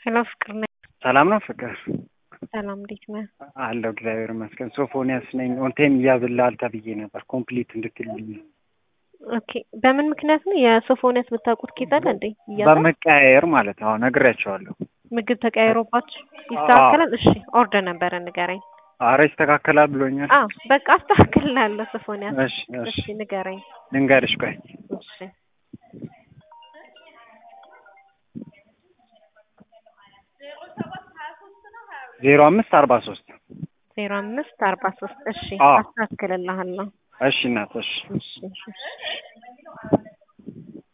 ሄሎ ፍቅር ነኝ። ሰላም ነው ፍቅር? ሰላም እንዴት ነህ? አለሁ እግዚአብሔር ይመስገን። ሶፎንያስ ነኝ። ኦንቴም እያዝልሃል ተብዬ ነበር ኮምፕሊት እንድትልኝ። ኦኬ በምን ምክንያት ነው የሶፎንያስ የምታውቁት ኬዝ አለ እንዴ? እያዛል በመቀያየር ማለት ነው። ነግሬያቸዋለሁ። ምግብ ተቀያይሮባችሁ ይስተካከላል? እሺ ኦርደር ነበረ ንገረኝ። አረ ይስተካከላል ብሎኛል። አዎ በቃ አስተካክልላለሁ ሶፎንያስ። እሺ እሺ እሺ ንገረኝ። ልንገርሽ ቆይ እሺ ዜሮ አምስት አርባ ሶስት ዜሮ አምስት አርባ ሶስት እሺ አዎ። አስተካክልልሃለሁ። እሺ እናት እሺ እሺ እሺ